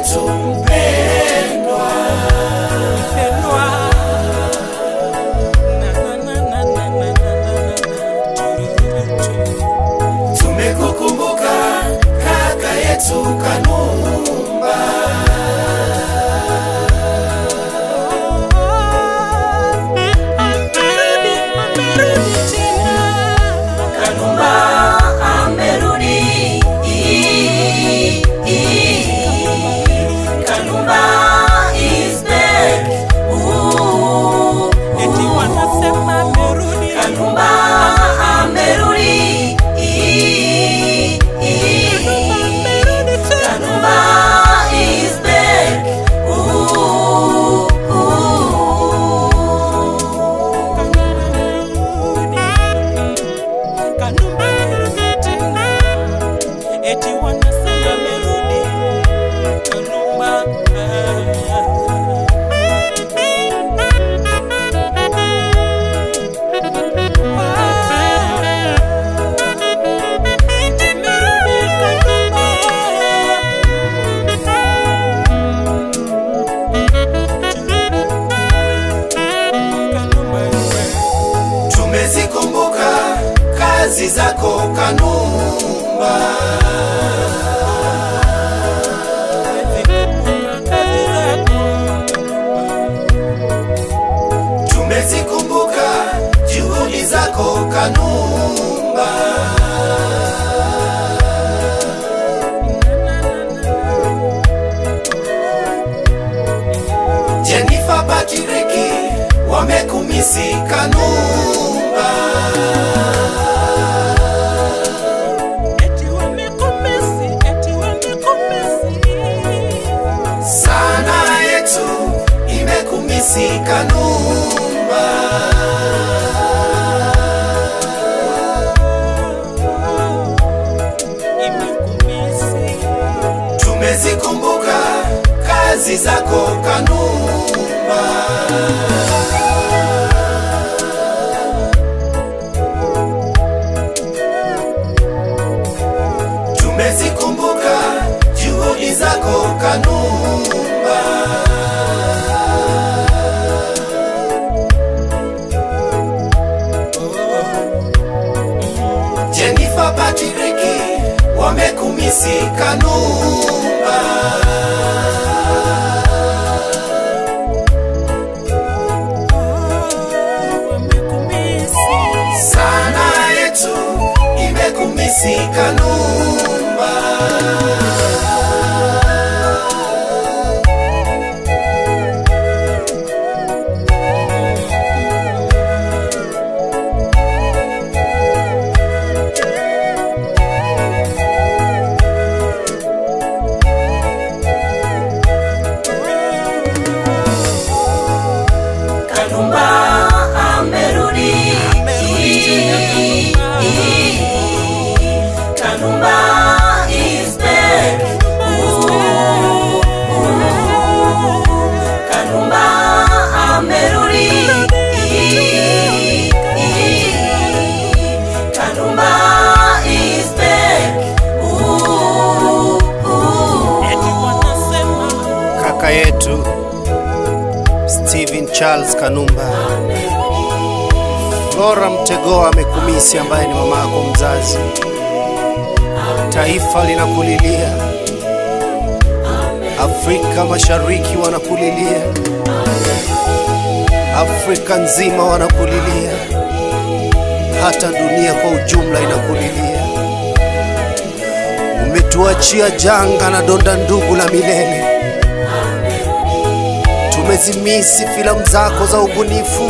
yetu mpendwa, mpendwa. Na, na, na, na, na, na, na, na, na. tumekukumbuka kaka yetu Kanumba, Amerudi, amerudi tena. Kanumba amerudi, Kanumba is back. Ooh, Eti wanasema amerudi. Kanumba amerudi, Kanumba amerudi tena. Kanumba is back. Ooh, Kanumba amerudi tena. Eti wanasema amerudi. Kanumba, Eti amerudi Kanumba. Kanumba. tumezikumbuka kazi zako Kanumba, tumezikumbuka juhudi zako Kanumba, Jennifer Patiriki wamekumisi Kanumba. sana yetu imekumisi Kanumba, tumezikumbuka kazi zako Kanumba, tumezikumbuka juhudi zako Kanumba. Jennifer Patiriki wamekumisi Kanumba, sana yetu imekumisi Kanumba. Kanumba amerudi, Kanumba is back. Ooh, Kanumba amerudi, Kanumba is back. Ooh, kaka yetu Steven Charles Kanumba. Flora Mtegoa amekumisi, ambaye ni mama yako mzazi. Taifa linakulilia, Afrika Mashariki wanakulilia, Afrika nzima wanakulilia, hata dunia kwa ujumla inakulilia. Umetuachia janga na donda ndugu la milele. Tumezimisi filamu zako za ubunifu.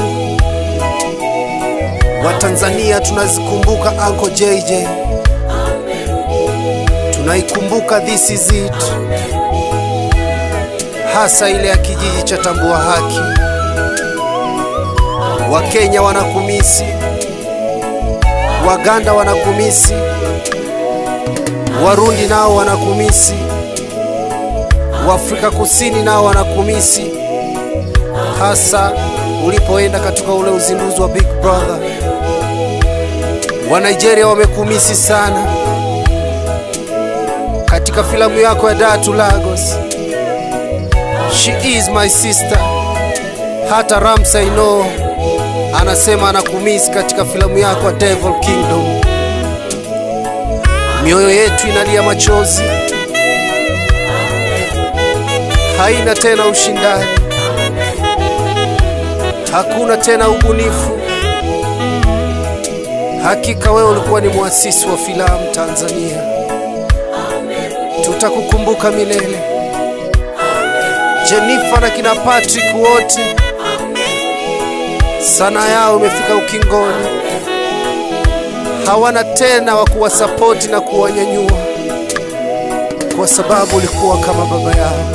Watanzania tunazikumbuka Uncle JJ, tunaikumbuka This Is It, hasa ile ya kijiji cha Tambua Haki. Wakenya wanakumisi, Waganda wanakumisi, Warundi nao wanakumisi, Waafrika Kusini nao wanakumisi, hasa ulipoenda katika ule uzinduzi wa Big Brother. Wa Nigeria wamekumisi sana katika filamu yako ya Dar to Lagos. She is my sister. Hata Ramsay No anasema anakumisi katika filamu yako ya Devil Kingdom. Mioyo yetu inalia machozi, haina tena ushindani, hakuna tena ubunifu. Hakika wewe ulikuwa ni muasisi wa filamu Tanzania, tutakukumbuka milele. Jennifer na kina Patrick wote, sanaa yao imefika ukingoni, hawana tena wa kuwasapoti na kuwanyanyua, kwa sababu ulikuwa kama baba yao.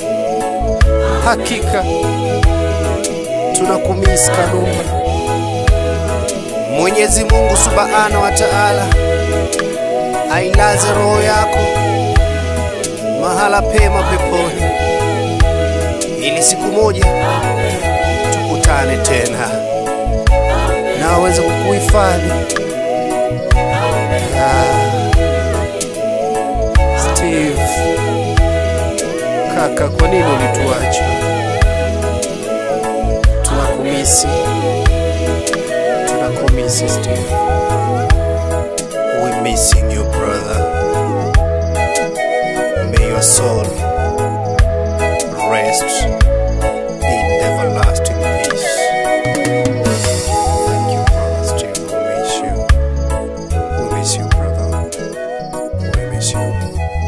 Hakika tunakumisi Kanumba. Mwenyezi Mungu Subhana wa Ta'ala ailaze roho yako mahala pema peponi, ili siku moja tukutane tena na aweze kukuhifadhi. Ah, Steve kaka, kwa nini ulituacha? Tunakumisi, tunakumisi Steve. We're missing you brother. May your soul rest in everlasting peace. Thank you, brother Steve. We miss you. We miss you, brother. We miss you.